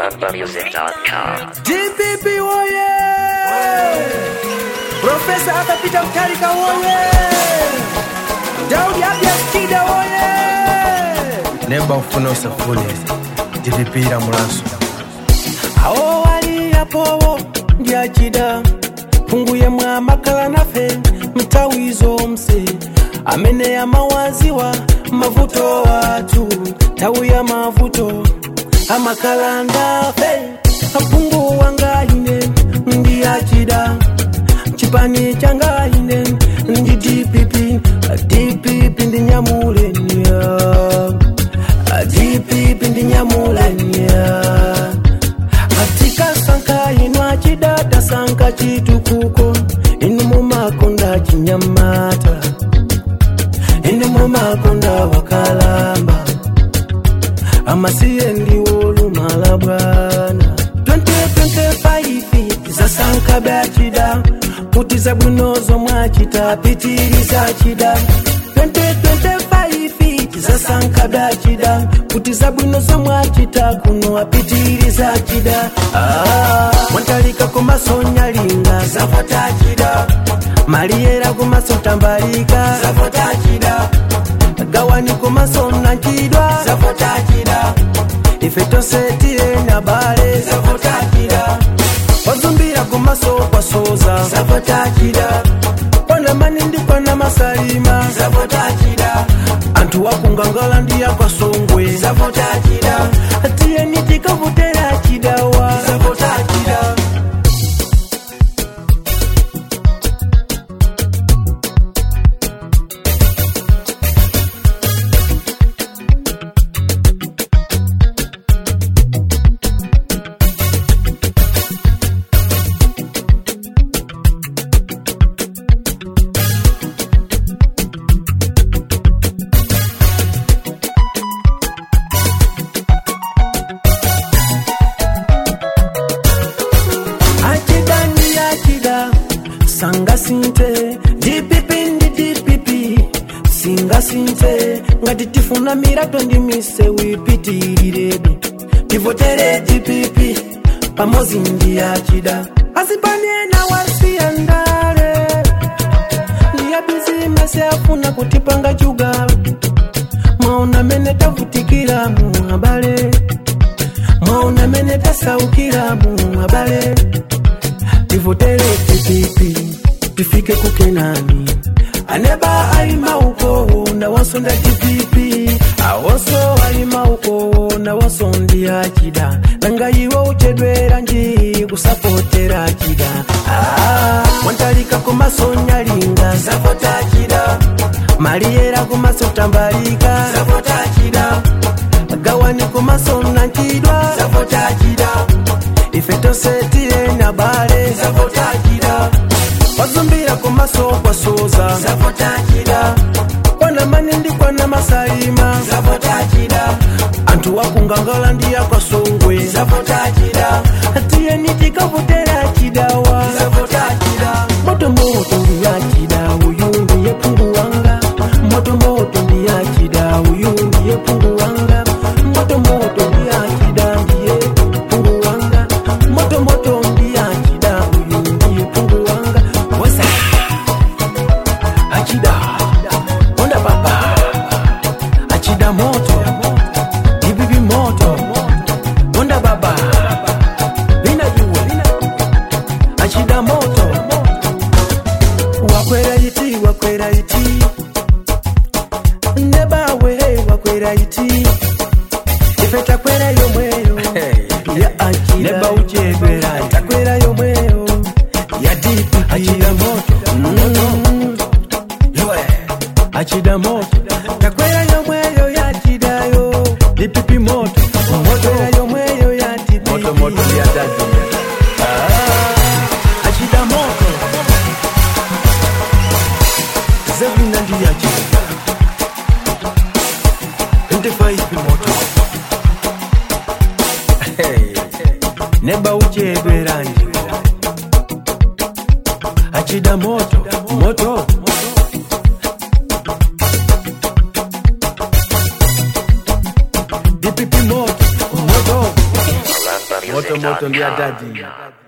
ZambiaMusic.com. DPP woye! Profesa akapita mtarika woye! Daudi Abia Skida woye! nemba ufuna usafuniza ndipipira mulaso Awo wali apowo ndyachida punguye mwamakala nafe mtawizo mse amene yamawaziwa mavuto watu tawi ya mavuto amakala ndafe apunguwa ngaine ndiyachida chipani changaine ndi dpp dpp ndinyamulenia dpp ndinyamulenia katika sanka inu achidata sanka chitukuko inu mumakonda chinyamata inu mumakonda wakalamba amasiye ndiwolumala bwana 2025 zasanka bachida kuti zabwinozo mwachita pitiriza chida 2025 zasanka bachida kuti zabwinozo mwachita kuno apitiriza chida ah, mwantalika kumasonya linga zavota chida maliyera kumaso tambalika zavota chida gawani kumasona nchidwa zavota chida ife tosetire na bale zavota chida wazumbira kumaso kwasoza zavota chida pana manindi pana masalima zavota chida anthu wakungangala ndiya kwasongwe zavota chida tiyeni tikavotera chidawa zavota chida achida ndi achida sangasinte dpp ndi dpp singasinte ngati tifuna mirato ndi misewu ipitirirabe tivotere dpp pamodzi ndi achida azipaniena wasiya ndale ndiya bizimesi afuna kutipanga chuga mwaona mene tavutikira mu abale mwaona mene tasaukira mu abale tivotere TPP tifike kukenani aneba alima uko na wasonda TPP awoso alima uko na wasondi achida nanga iwe uchedwera nji kusapotera chida ah, wantalika kumasonya linga zavota chida maliyera kumaso tambalika zavota chida gawani kumasona nchidwa zavota chida ife tosetire na bale zavota chida wazumbira kumaso kwasoza zavota chida kwana manindi kwana masalima zavota chida anthu wakungangala ndiya kwasongwe zavota chida tiyeni tikavotera chidawa zavota chida moto moto ndiya chida uyu ndiye pungu wanga moto moto ndiya chida uyu ndiye pungu wanga moto moto ndiya chida ndiye pungu wanga moto moto ndiya chida uyu ndiye pungu wanga wesa achida onda baba achida moto ibibi moto onda baba bina juwe achida moto wakwera iti wakwera iti nebawe wakwera iti ife takwera yomweyo ya achida Neba uchedwera. takwera yomweyo ya dipi achida moto mm. achida moto takwera yomweyo ya chidayo dipipi moto moto yomweyo ya dipi moto moto ya dadi achida moto zevina ndiyachida ndifaipi moto neba uchedweranji achida moto moto DPP moto moto Run, run, moto moto ndi adadi